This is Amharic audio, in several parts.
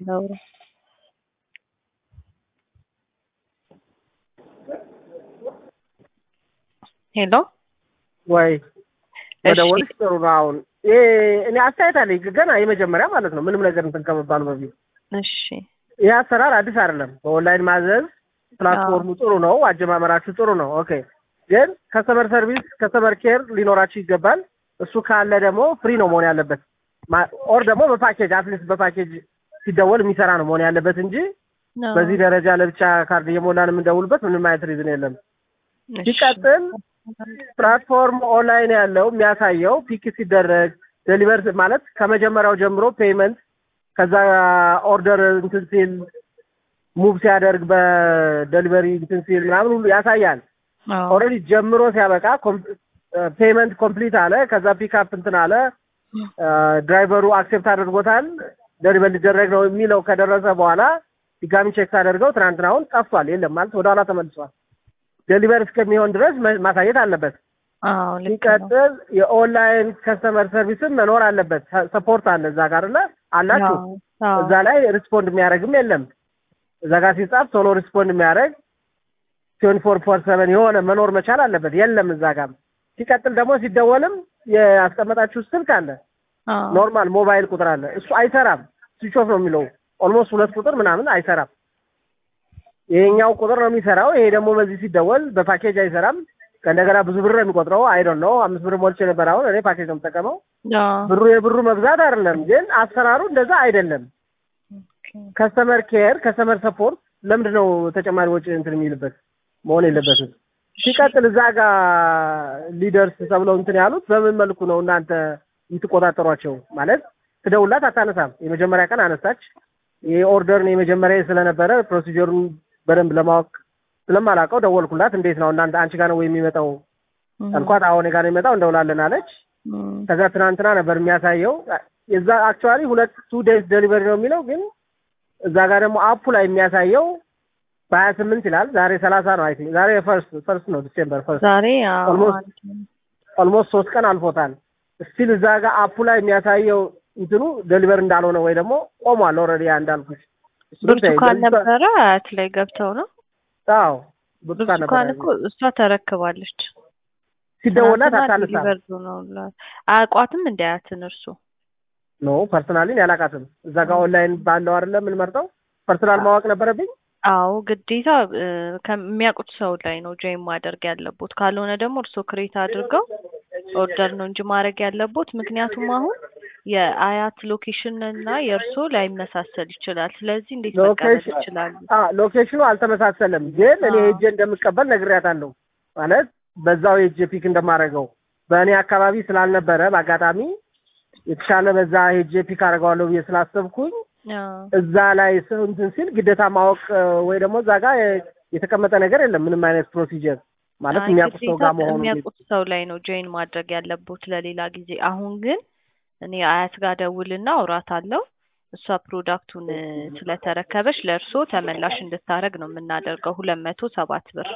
ላውራ ሄሎ ወይ እሺ መደወልሽ ጥሩ ነው። አሁን ይሄ እኔ አስተያየት አለኝ ገና የመጀመሪያ ማለት ነው ምንም ነገር እንትን ከመባሉ በፊት እሺ ይህ አሰራር አዲስ አይደለም። በኦንላይን ማዘዝ ፕላትፎርሙ ጥሩ ነው፣ አጀማመራችሁ ጥሩ ነው። ኦኬ ግን ከስተመር ሰርቪስ ከስተመር ኬር ሊኖራችሁ ይገባል። እሱ ካለ ደግሞ ፍሪ ነው መሆን ያለበት ማ- ኦር ደግሞ በፓኬጅ አትሊስት በፓኬጅ ሲደወል የሚሰራ ነው መሆን ያለበት እንጂ ነው። በዚህ ደረጃ ለብቻ ካርድ እየሞላን የምንደውልበት ምንም አይነት ሪዝን የለም። እሺ። ሲቀጥል ፕላትፎርም ኦንላይን ያለው የሚያሳየው ፒክ ሲደረግ ዴሊቨር ማለት ከመጀመሪያው ጀምሮ ፔይመንት ከዛ ኦርደር እንትን ሲል ሙቭ ሲያደርግ በዴሊቨሪ እንትን ሲል ምናምን ሁሉ ያሳያል። አዎ። ኦልሬዲ ጀምሮ ሲያበቃ ፔይመንት ኮምፕሊት አለ። ከዛ ፒክአፕ እንትን አለ። ድራይቨሩ አክሴፕት አድርጎታል። ደሊቨር ሊደረግ ነው የሚለው ከደረሰ በኋላ ድጋሚ ቼክ ሳደርገው ትናንትናውን ጠፍቷል፣ የለም ማለት ወደኋላ ተመልሷል። ዴሊቨር እስከሚሆን ድረስ መ- ማሳየት አለበት። አዎ ልክ ነው። ሲቀጥል የኦንላይን ከስተመር ሰርቪስም መኖር አለበት። ሰፖርት አለ እዛ ጋር አለ አላችሁ። አዎ፣ አዎ። እዛ ላይ ሪስፖንድ የሚያደርግም የለም። እዛ ጋር ሲጻፍ ቶሎ ሪስፖንድ የሚያደርግ ትዌንቲ ፎር ፎር ሰቨን የሆነ መኖር መቻል አለበት። የለም እዛ ጋር። ሲቀጥል ደግሞ ሲደወልም ያስቀመጣችሁ ስልክ አለ አዎ። ኖርማል ሞባይል ቁጥር አለ። እሱ አይሰራም። ስዊች ኦፍ ነው የሚለው። ኦልሞስት ሁለት ቁጥር ምናምን አይሰራም። ይሄኛው ቁጥር ነው የሚሰራው። ይሄ ደግሞ በዚህ ሲደወል በፓኬጅ አይሰራም። ከእንደገና ብዙ ብር ነው የሚቆጥረው። አይ ዶንት ኖ አምስት ብር ሞልቼ ነበር። አሁን እኔ ፓኬጅ ነው የምጠቀመው። አዎ። ብሩ የብሩ መብዛት አይደለም፣ ግን አሰራሩ እንደዛ አይደለም። ኦኬ። ከስተመር ኬር ከስተመር ሰፖርት ለምንድን ነው ተጨማሪ ወጪ እንትን የሚልበት መሆን የለበትም። ሲቀጥል እዛ ጋር ሊደርስ ተብለው እንትን ያሉት በምን መልኩ ነው እናንተ የምትቆጣጠሯቸው? ማለት ትደውላት አታነሳም። የመጀመሪያ ቀን አነሳች። ይሄ ኦርደርን የመጀመሪያ ስለነበረ ፕሮሲጀሩን በደንብ ለማወቅ ስለማላውቀው ደወልኩላት። እንዴት ነው እናንተ አንቺ ጋር ነው ወይ የሚመጣው አልኳት። አሁን እኔ ጋር ነው የሚመጣው እንደውላለን አለች። እም፣ ከዛ ትናንትና ነበር የሚያሳየው የዛ አክቹዋሊ ሁለት ቱ ዴይስ ዴሊቨሪ ነው የሚለው ግን እዛ ጋር ደግሞ አፑ ላይ የሚያሳየው በሀያ ስምንት ይላል። ዛሬ ሰላሳ ነው አይ ቲንክ ዛሬ ፈርስት ፈርስት ነው ዲሴምበር ፈርስት ዛሬ አዎ፣ Almost- አንድ ነው። ኦልሞስት ሶስት ቀን አልፎታል። ስቲል እዛ ጋር አፑ ላይ የሚያሳየው እንትኑ ዴሊቨር እንዳልሆነ ወይ ደግሞ ቆሟል ኦልሬዲ ያ እንዳልኩሽ እሱንም ተይው። ብርቱካን በዚህ ነበረ አያት ላይ ገብተው ነው። አዎ ብርቱካን ብርቱካን ነበር እኮ እሷ ተረክባለች። ሲደወላት ትናንትና አታነሳም። ዲሊቨርድ ነው ብሏል። አያውቋትም እንደ አያትን እርሱ ኖ ፐርሰናሊን ያላቃትም እዛ ጋር ኦንላይን ባለው አይደለም የምንመርጠው ፐርሰናል ማወቅ ነበረብኝ። አዎ ግዴታ እ፣ ከሚያውቁት ሰው ላይ ነው ጆይን ማድረግ ያለቦት። ካልሆነ ደግሞ እርስዎ ክሬት አድርገው ኦርደር ነው እንጂ ማድረግ ያለቦት። ምክንያቱም አሁን የአያት ሎኬሽን እና የእርስዎ ላይመሳሰል ይችላል። ስለዚህ እንዴት መቀበል ሎኬሽን ይችላሉ? አ ሎኬሽኑ አልተመሳሰለም፣ ግን እኔ አዎ። ሄጄ እንደምቀበል ነግሬያታለሁ። ማለት በዛው ሄጄ ፒክ እንደማደርገው በእኔ አካባቢ ስላልነበረ በአጋጣሚ የተሻለ በዛ ሄጄ ፒክ አደርገዋለሁ ብዬ ስላሰብኩኝ አዎ። እዛ ላይ ስ- እንትን ሲል ግዴታ ማወቅ እ፣ ወይ ደግሞ እዛ ጋር የተቀመጠ ነገር የለም ምንም አይነት ፕሮሲጀር ማለት አይ የሚያውቁት ሰው ግዴታ ጋር መሆኑ የሚያውቁት ሰው ላይ ነው ጆይን ማድረግ ያለቦት ለሌላ ጊዜ። አሁን ግን እኔ አያት ጋር ደውልና አውራት አለው እሷ ፕሮዳክቱን እ፣ ስለተረከበች ለእርስዎ ተመላሽ እንድታረግ ነው የምናደርገው ሁለት መቶ ሰባት ብር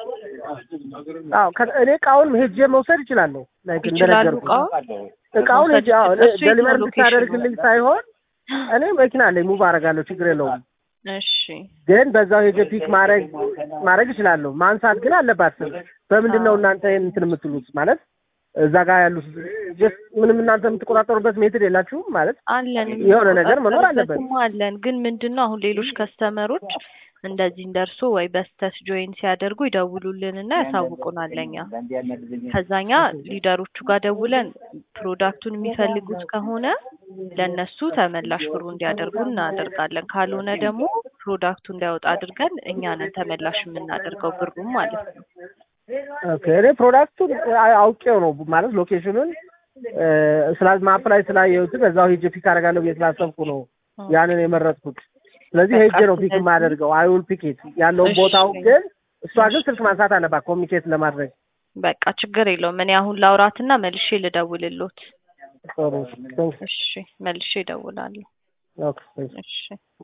አዎ ከ- እኔ እቃውን ሄጄ መውሰድ እችላለሁ። ላይክ ይችላሉ። እንደነገርኩህ እቃውን እቃውን መውሰድ ሄጄ አዎ ይችላል። እሱ የት ነው ደሊቨር ሎኬሽኑ? እንድታደርግልኝ ሳይሆን እኔ መኪና አለኝ ሙቭ አደርጋለሁ፣ ችግር የለውም። እሺ ግን በዛው ሄጄ ፒክ ማድረግ ማድረግ እችላለሁ። ማንሳት ግን አለባት። በምንድን ነው እናንተ ይሄን እንትን የምትሉት? ማለት እዛ ጋር ያሉት ጀስት ምንም እናንተ የምትቆጣጠሩበት ሜትድ የላችሁም ማለት አለን የሆነ ነገር መኖር አለበት። የምንቆጣጠርበትም አለን። ግን ምንድን ነው አሁን ሌሎች ከስተመሮች እንደዚህ እንደርሶ ወይ በስተት ጆይን ሲያደርጉ ይደውሉልንና ያሳውቁናል ለኛ። ከዛኛ ሊደሮቹ ጋር ደውለን ፕሮዳክቱን የሚፈልጉት ከሆነ ለእነሱ ተመላሽ ብሩ እንዲያደርጉ እናደርጋለን። ካልሆነ ደግሞ ፕሮዳክቱ እንዳይወጣ አድርገን እኛ ነን ተመላሽ የምናደርገው ብሩም ማለት ነው። ኦኬ እኔ ፕሮዳክቱን አ- አውቄው ነው ማለት ሎኬሽኑን ስላ ማፕ ላይ ስላየሁት በዛው ሄጄ ፒክ አደርጋለሁ ብዬ ስላሰብኩ ነው ያንን የመረጥኩት። ስለዚህ በቃ ሄጄ ነው ፒክ ስለዚህ- የማደርገው። አይ ዊል ፒክ ኢት ያለውን እሺ። ቦታው ግን እሷ ግን ስልክ ማንሳት አለባት ኮሚኒኬት ለማድረግ በቃ ችግር የለውም። እኔ አሁን ላውራትና መልሼ ልደውልሎት። ጥሩ። እሺ መልሼ እደውላለሁ። ኦኬ እሺ